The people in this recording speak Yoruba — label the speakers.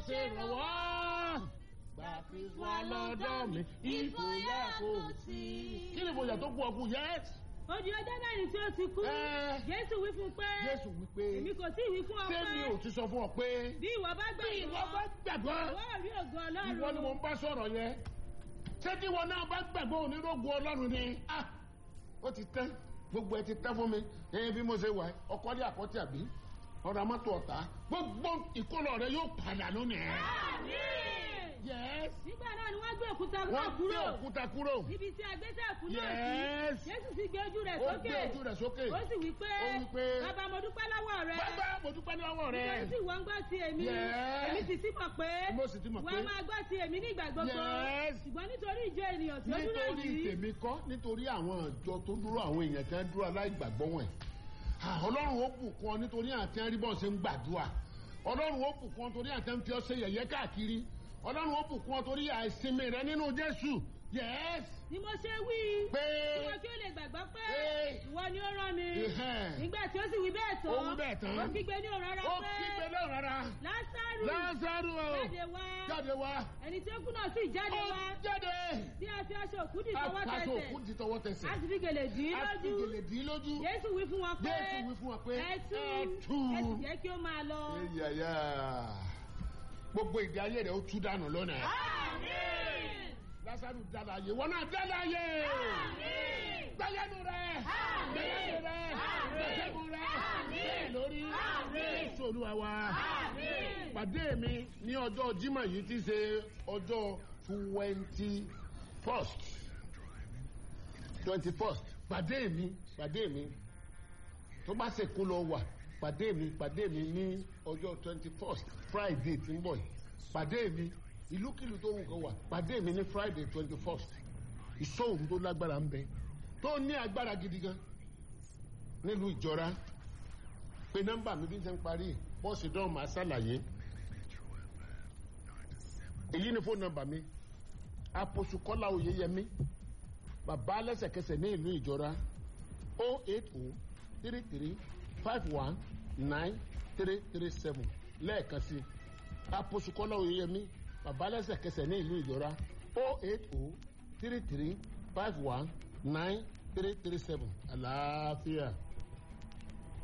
Speaker 1: ṣèrànwọ́ gbà kristu wá lọ́dọ̀ mi ìfòyà kò sí. kí ni ìfòyà tó kú ọkù yẹs.
Speaker 2: ó di ọjọ́ mẹ́rin tí ó ti kú
Speaker 1: Ẹ́.
Speaker 2: jésù wí fún un pé
Speaker 1: jésù wípé
Speaker 2: èmi kò tí ì wí fún ọ pé
Speaker 1: sẹ́mi ò ti sọ fún ọ pé
Speaker 2: bí ìwọ bá gbé
Speaker 1: bí ìwọ bá gbàgbọ́
Speaker 2: ìwọ ò rí ògo ọlọ́run
Speaker 1: ìwọ ni mo ń bá sọ̀rọ̀ yẹn ṣé tí ìwọ náà bá gbàgbọ́ onírògùn ọlọ́run ni ah ó ti tẹ́ gbogbo ẹ ti tẹ́ fún mi ẹ̀yìn bí mo ṣe wà ọkọ́lé àkọ́tì àbí ọ̀rọ̀ mọ́tò ọ̀tá gbogbo ìkólọ rẹ yóò padà lónìí. yes
Speaker 2: nígbà náà ni wọ́n gbé òkúta náà
Speaker 1: wọ́n gbé
Speaker 2: kúrò
Speaker 1: òkúta kúrò
Speaker 2: níbi tí agbésẹ̀ kú náà
Speaker 1: Yes.
Speaker 2: sí jésù sì gbé ojú rẹ̀
Speaker 1: ó
Speaker 2: sókè
Speaker 1: gbé ojú rẹ̀ sókè
Speaker 2: ó sì wí pé
Speaker 1: Ó wí pé,
Speaker 2: bàbá mo dúpẹ́ lọ́wọ́ rẹ
Speaker 1: bàbá mo dúpẹ́ lọ́wọ́ rẹ
Speaker 2: nítorí tí ìwọ ń gbọ́ ti èmi
Speaker 1: Yes.
Speaker 2: èmi sì sí mọ̀ pé
Speaker 1: Mo sì ti mọ̀ pé-
Speaker 2: wọ́n máa gbọ́ ti èmi ní ìgbà gbogbo
Speaker 1: Yes.
Speaker 2: ṣùgbọ́n nítorí ìjọ ènìyàn tí ó dúró
Speaker 1: nítorí
Speaker 2: yìí
Speaker 1: tèmi kọ́ nítorí àwọn ìjọ tó dúró àwọn èèyàn tí wọ́n dúró aláìgbàgbọ́ wọn Ah, ọlọ́run ó bùkún ọ nítorí àti ẹríbọ̀ ṣe ń gbàdúrà ọlọ́run ó bùkún ọ torí àti ń fi ọ ṣe yẹ̀yẹ́ káàkiri ọlọ́run ó bùkún ọ torí àìsinmi rẹ nínú jésù yes
Speaker 2: ni mo ṣe wí
Speaker 1: pé
Speaker 2: kí wọn kí ó lè gbàgbọ́ pé
Speaker 1: Hey.
Speaker 2: ìwọ ni ó rán mi
Speaker 1: Ẹhẹ́n.
Speaker 2: nígbà tí ó sì wí bẹ́ẹ̀ tán
Speaker 1: Ó wí bẹ́ẹ̀ tán.
Speaker 2: ó kígbe ní òun rárá
Speaker 1: ó
Speaker 2: pé
Speaker 1: kígbe náà rárá
Speaker 2: lásàrù
Speaker 1: lázaro
Speaker 2: jáde wá
Speaker 1: jáde wá
Speaker 2: ẹni tí ó kú náà sì jáde
Speaker 1: ó
Speaker 2: wá
Speaker 1: jáde
Speaker 2: tí a fi aṣọ òkú dì tọwọ́
Speaker 1: aṣọ òkú
Speaker 2: tẹsẹ̀
Speaker 1: di tọwọ́ tẹsẹ̀
Speaker 2: a sì fi gèlè dì í
Speaker 1: a fi
Speaker 2: lójú
Speaker 1: gèlè dì í lójú
Speaker 2: jésù wí fún wọn pé
Speaker 1: jésù wí fún wa pé
Speaker 2: ẹ tú
Speaker 1: ẹ tú
Speaker 2: ẹ sì jẹ́ kí ó máa lọ.
Speaker 1: yàyà gbogbo ìdí ayé rẹ ó tú dànù lónìí.
Speaker 2: Àmín.
Speaker 1: lásàrù dára yé wọn náà dára yé.
Speaker 2: Àmín.
Speaker 1: gbẹyẹnu rẹ
Speaker 2: Àmín.
Speaker 1: gbẹyẹnu rẹ
Speaker 2: Àmín.
Speaker 1: gbẹsẹ̀gùn rẹ
Speaker 2: Àmín.
Speaker 1: bẹ́ẹ̀ lórí
Speaker 2: Àmín.
Speaker 1: Jésù Olúwa wa.
Speaker 2: Àmín.
Speaker 1: pàdé mi ní ọjọ́ Jímọ̀ yìí ti ṣe ọjọ́ twenty first twenty first pàdé mi pàdé mi tó bá ṣe kó lọ wà pàdé mi pàdé mi ní ọjọ́ twenty first Friday tí ń bọ̀ yìí pàdé mi ìlúkìlú tó wù kó wà pàdé mi ní Friday twenty first ìṣòwò tó lágbára ń bẹ tó ní agbára gidi gan nílùú ìjọra pé nọ́mbà mi bí n ṣe ń parí bọ́ọ̀sì dán máa ṣàlàyé èyí ni fóònù nọ́mbà mi àpòsù kọ́lá oyeyẹmí bàbá lẹ́sẹ̀kẹsẹ̀ ní ìlú ìjọra o eight o three three five one nine three three seven lẹ́ẹ̀kan sí àpòsù kọ́lá oyeyẹmí bàbá lẹ́sẹ̀kẹsẹ̀ ní ìlú ìjọra o eight o three three five one nine three three seven àlàáfíà.